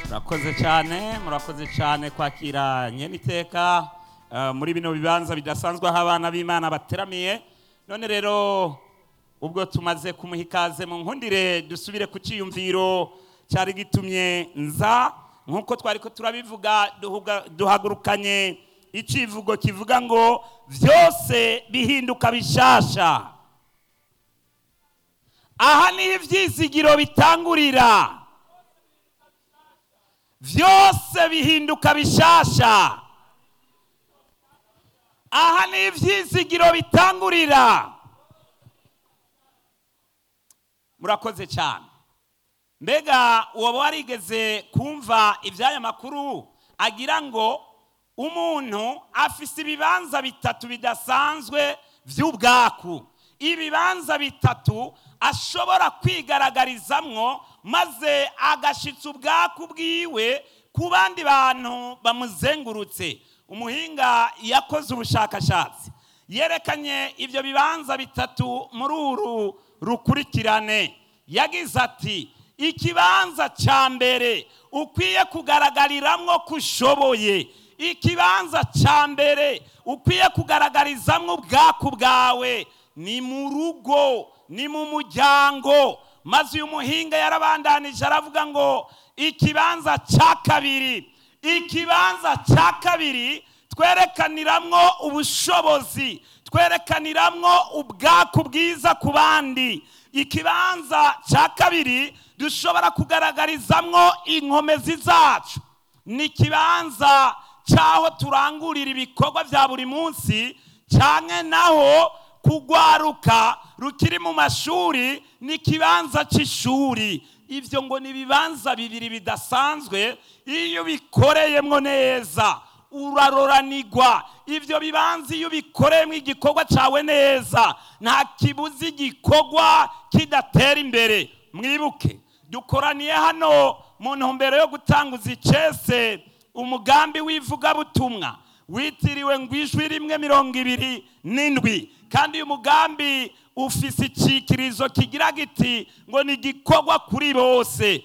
murakoze cyane murakoze cyane kwakira nyeniteka eh, muri bino bibanza bidasanzwe aho abana b'imana bateramiye none rero ubwo tumaze kumuha ikaze mu nkundire dusubire ku cyiyumviro cyari gitumye nza nk'uko twari ko turabivuga duhuga- duhagurukanye icivugo kivuga ngo byose bihinduka bishasha aha niho ibyizigiro bitangurira byose bihinduka bishasha aha ni ibyizigiro bitangurira murakoze cyane mbega uwo warigeze kumva iby'aya makuru agira ngo umuntu afise ibibanza bitatu bidasanzwe by'ubwaku ibibanza bitatu ashobora kwigaragarizamwo maze agashitsa ubwaku bwiwe ku bandi bantu bamuzengurutse umuhinga yakoze ubushakashatsi yerekanye ibyo bibanza bitatu muri uru rukurikirane yagize ati ikibanza cya mbere ukwiye kugaragariramwo ko ushoboye ikibanza cya mbere ukwiye kugaragarizamwo ubwaku bwawe ni mu rugo ni mu muryango maze uyu muhinga yarabandanije aravuga ngo ikibanza cya kabiri ikibanza cya kabiri twerekaniramwo ubushobozi twerekaniramwo ubwaku bwiza ku bandi ikibanza cya kabiri dushobora kugaragarizamwo inkomezi zacu ni ikibanza cy'aho turangurira ibikorwa bya buri munsi cyane naho kugwaruka rukiri mu mashuri ni ikibanza cy'ishuri ibyo ngo ni ibibanza bibiri bidasanzwe iyo ubikoreyemo neza uraroranigwa ibyo bibanza iyo ubikoreyemo igikorwa cyawe neza nta kibuzi igikorwa kidatera imbere mwibuke dukoraniye hano mu ntumbero yo gutanguza icese umugambi w'ivugabutumwa witiriwe ngo ijwi rimwe mirongo ibiri n'indwi kandi uyu mugambi ufise icyikirizo kigira giti ngo ni igikorwa kuri bose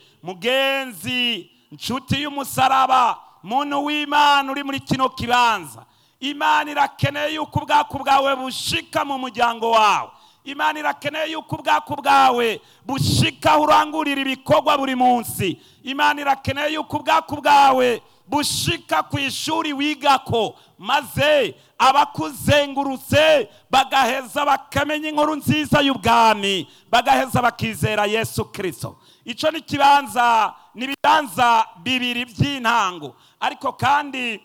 mugenzi nshuti y'umusaraba muntu w'imana uri muri kino kibanza imana irakeneye yuko ubwaku bwawe bushika mu muryango wawe imana irakeneye yuko ubwaku bwawe bushika aho urangurira ibikorwa buri munsi imana irakeneye yuko ubwaku bwawe bushika ku ishuri wigako maze abakuzengurutse bagaheza bakamenya inkuru nziza y'ubwami bagaheza bakizera yesu kirisito icyo ni ikibanza ni ibibanza bibiri by'intango ariko kandi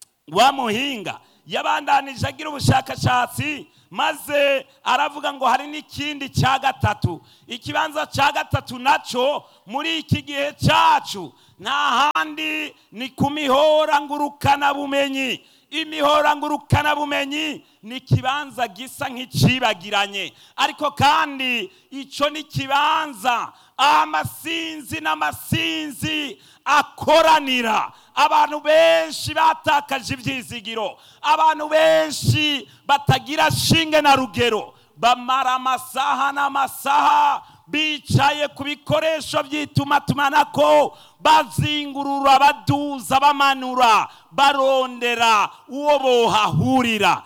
wa muhinga yabandanije agira ubushakashatsi maze aravuga ngo hari n'ikindi cya gatatu ikibanza cya gatatu nacyo muri iki gihe cyacu nta handi ni ku mihora ngurukanabumenyi imihora ngurukanabumenyi ni ikibanza gisa nk'icibagiranye ariko kandi icyo ni ikibanza amasinzi n'amasinzi akoranira abantu benshi batakaje ibyizigiro abantu benshi batagira shinge na rugero bamara amasaha n'amasaha bicaye ku bikoresho by'itumatumanako bazingurura baduza bamanura barondera uwo bohahurira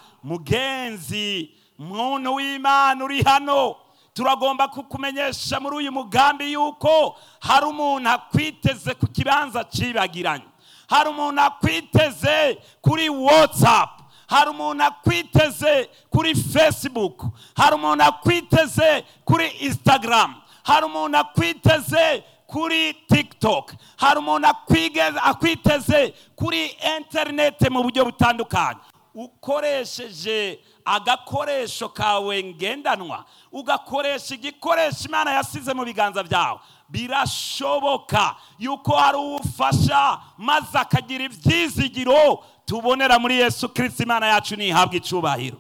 mugenzi muntu w'imana uri hano turagomba kukumenyesha muri uyu mugambi yuko hari umuntu akwiteze ku kibanza cibagiranye hari umuntu akwiteze kuri watsapu hari umuntu akwiteze kuri facebook hari umuntu akwiteze kuri instagram hari umuntu akwiteze kuri tiktok hari umuntu akwige- akwiteze kuri interineti mu buryo butandukanye ukoresheje agakoresho kawe ngendanwa ugakoresha igikoresho imana yasize mu biganza byawe birashoboka yuko hari uwufasha maze akagira ibyizigiro tubonera muri yesu kirisiti imana yacu ntihabwe icyubahiro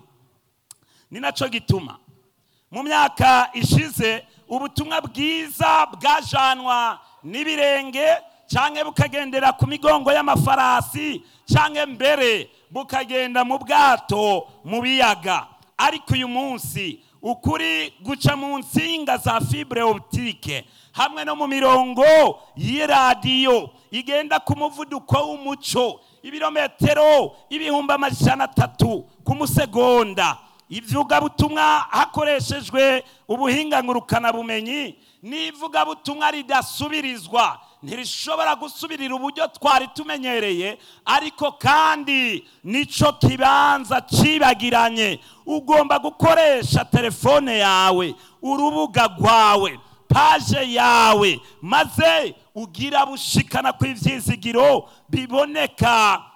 ni nacyo gituma mu myaka ishize ubutumwa bwiza bwajanwa n'ibirenge cyangwa bukagendera ku migongo y'amafarasi cyangwa mbere bukagenda mu bwato mu biyaga ariko uyu munsi ukuri guca mu nsinga za fibre optique hamwe no mu mirongo y'iradiyo igenda ku muvuduko w'umuco ibirometero ibihumbi amajana atatu ku musegonda ivugabutumwa hakoreshejwe ubuhinga ngurukanabumenyi n'ivugabutumwa ridasubirizwa ntirishobora gusubirira uburyo twari tumenyereye ariko kandi nico kibanza cibagiranye ugomba gukoresha telefone yawe urubuga rwawe paje yawe maze ugira bushikana ku ivyizigiro biboneka